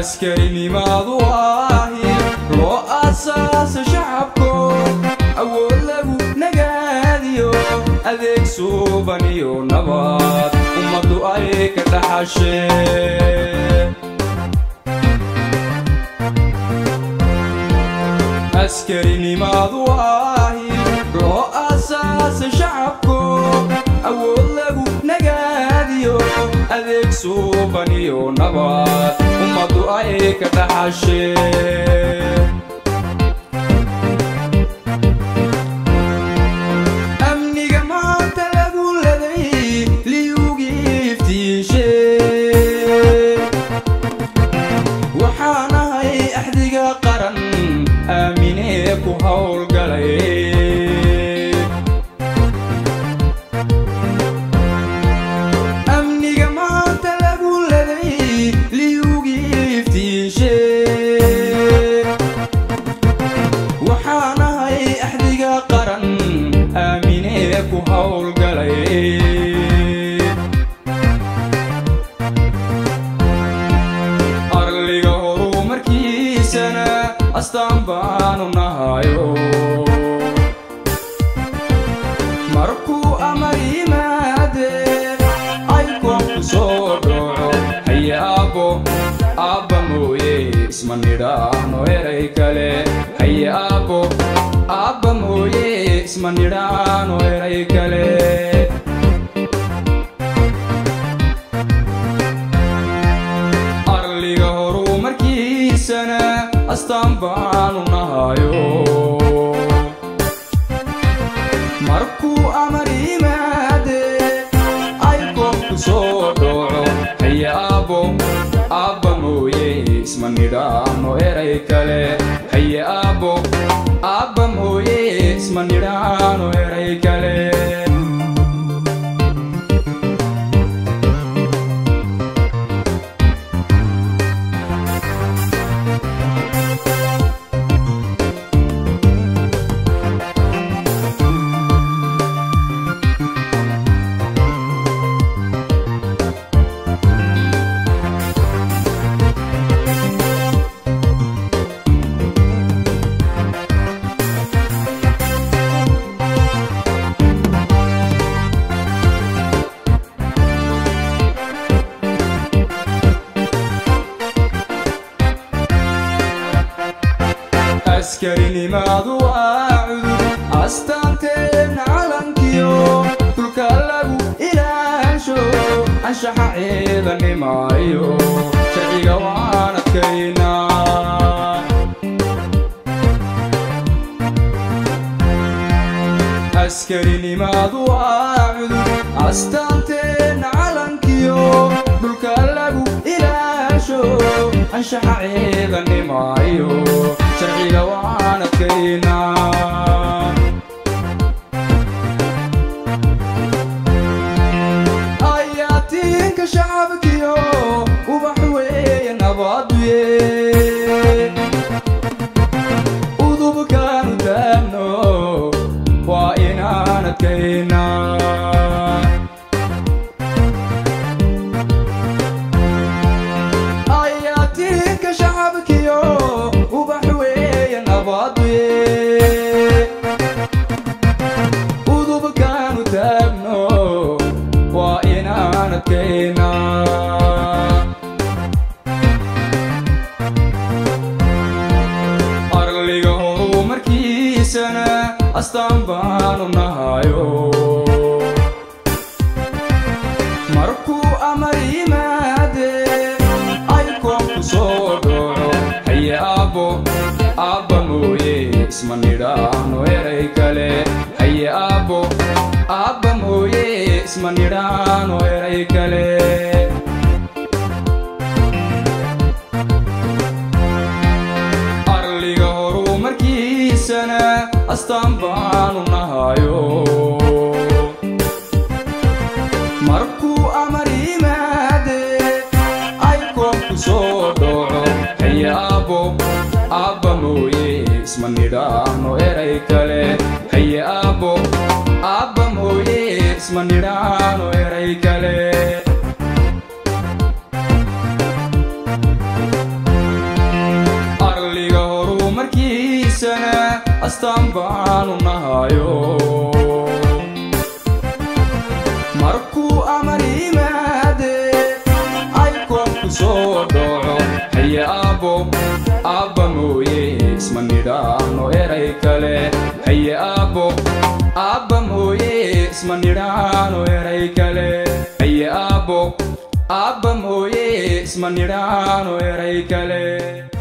askarinimaadu waahi loo aasaasa shacabko awood lagu nagaadiyo adeeg suuban iyo nabad ummaddu ay ka dhaxasheen askarinimaadu waahi loo aasaasa shacabko awood lagu nagaadiyo adeeg suuban iyo nabad ummaddu ay ka dhaxasheen amniga maanta lagu laday liyugii iftiishe waxaan ahay axdiga qaran aaminee ku howlgalay amniga maanta lagu laday liyugii iftiishe waxaan ahay axdiga qaran aaminee ku howlgalay arliga horumarkiisana astaan baanu nahayo markuu amar yimaade ay koonku soo dhoco haye aabbo aabba mooye isma nidhaahno eray kale haye aabbo aabba mooye isma nidhaahno eray kale arliga horumarkiisana astaan baanu nahayo markuu amar yimaade ay koonku soo dhoco haye aabbo aabba mooye isma nidhaahno eray kale haye aabbo aabba mooye isma nidhaahno eray kale askarinimaadu waa cudur astaanteen calankiyo dulka lagu ilaasho anshaxa ciidanimayo sharciga waan adkaynaa askarinimaadu waa cudur astaanteen calankiyo dhulka lagu ilaasho anshaxa ciidanimayo sharciga waan adkaynaa ayaatiinka shacabkiyo ubax weeye nabaduye udubkaanu taagno waa inaan adkaynaa ayaatiinka shacabkiyo ubax weeye nabaduye udubkaanu taagno waa inaan adkaynaa arliga horumarkiisana astaan baanu nahayo markuu amar yimaade ay koonku soo dhoco haye aabbo aabba mooye isma nidhaahno eray kale haye aabbo aabba mooye isma nidhaahno eray kale arliga horumarkiisana astaan baanu nahayo markuu amar yimaade ay koonku soo dhoco haye aabbo aabba mooye isma nidhaahno eray kale haye aabbo aabba mooye isma nidhaahno eray kale astaan baanu nahayo markuu amar yimaade ay koobku soo dhaco haye aabbo aabba mooye isma nidhaahno eray kale haye aabbo aabba mooye isma nidhaahno eray kale haye aabbo aabba mooye isma nidhaahno eray kale